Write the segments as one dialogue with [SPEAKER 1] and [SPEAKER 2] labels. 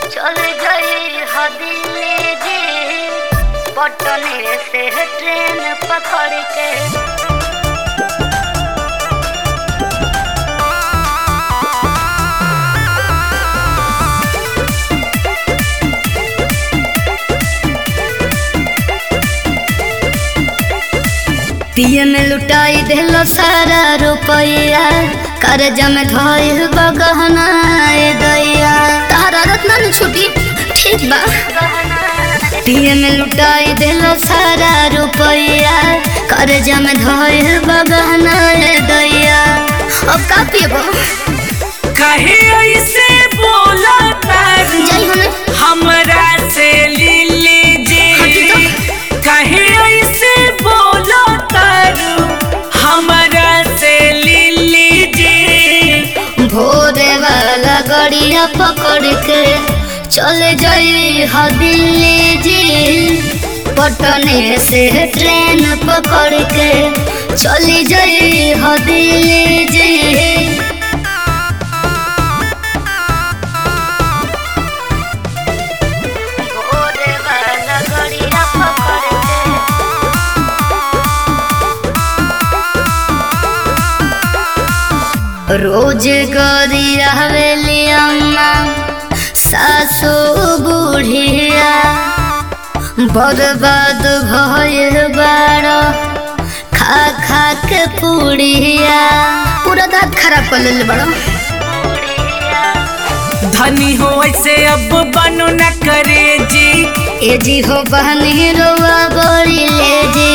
[SPEAKER 1] चल गई हदिले जी पटने से ट्रेन पकड़ के पिए में लुटाई दिलो सारा रुपया कर्जा में धोइल बगहना ए दैया तारा रत्ना न छुटी ठीक बा पिए में लुटाई दिलो सारा रुपया कर्जा में धोइल बगहना ए दैया अब का पिएबो
[SPEAKER 2] कहे ऐसे बोला तारू
[SPEAKER 1] जाई हने
[SPEAKER 2] हमरा से ले लीजिए कहे ऐसे बोला तारू हमरा से ले लीजिए
[SPEAKER 1] भोरे वाला गड़िया पकड़ के चल जाई ह दिल्ली जी पटने से ट्रेन पकड़ के चली जाई ह दिल्ली जी भोरे वाला गड़िया पकड़ के रोज गरी हवेली अम्मा सासू बुढ़िया बर्बाद भइल बाड़ खा खा के पुड़िया पूरा दांत खराब कर लेले बड़ो
[SPEAKER 2] धनी हो ऐसे अब बनो न करे जी
[SPEAKER 1] ए जी हो बहनी रोवा बड़ी ले जी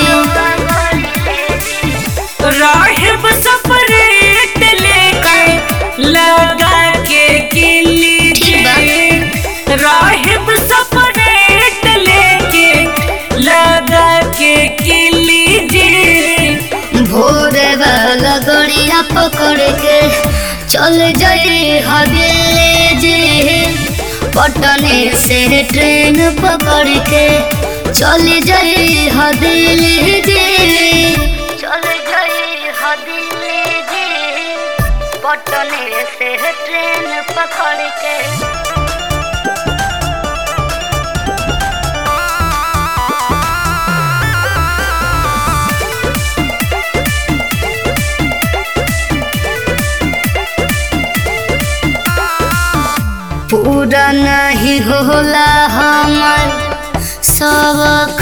[SPEAKER 2] राहिब सपरेट लेके लगा के किली
[SPEAKER 1] ठीक बा।
[SPEAKER 2] जी राहिब सपरेट लेके लगा के किली जी
[SPEAKER 1] भोरे वाला गड़िया पकड़ के चल जाई हवेली जी पटने से ट्रेन पकड़ के चल जाई हवेली जी चल जाई हवेली जी पटने से ट्रेन पकड़ के पूरा नहीं होला हमर सबक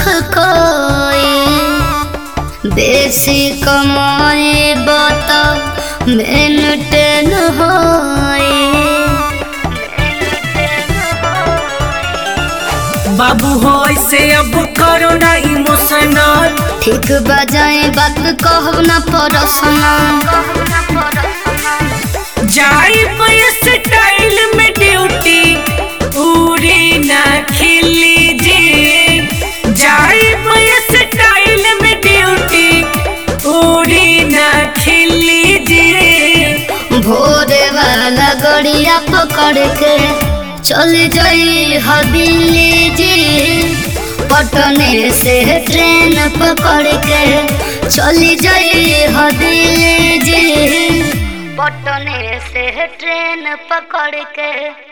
[SPEAKER 1] कोई बेसी कमाई बता मेंटेन होई
[SPEAKER 2] बाबू हो ऐसे अब करो ना इमोशनल
[SPEAKER 1] ठीक बजाए बात कहब ना परसना
[SPEAKER 2] जाई स्टाइल में ड्यूटी पूरी ना खिली जी जाई स्टाइल में ड्यूटी पूरी ना खिली जी
[SPEAKER 1] भोरे वाला गड़िया पकड़ के चल जाई हवेली जी पटने से ट्रेन पकड़ के चली जाई हवेली जी पटने से ट्रेन पकड़ के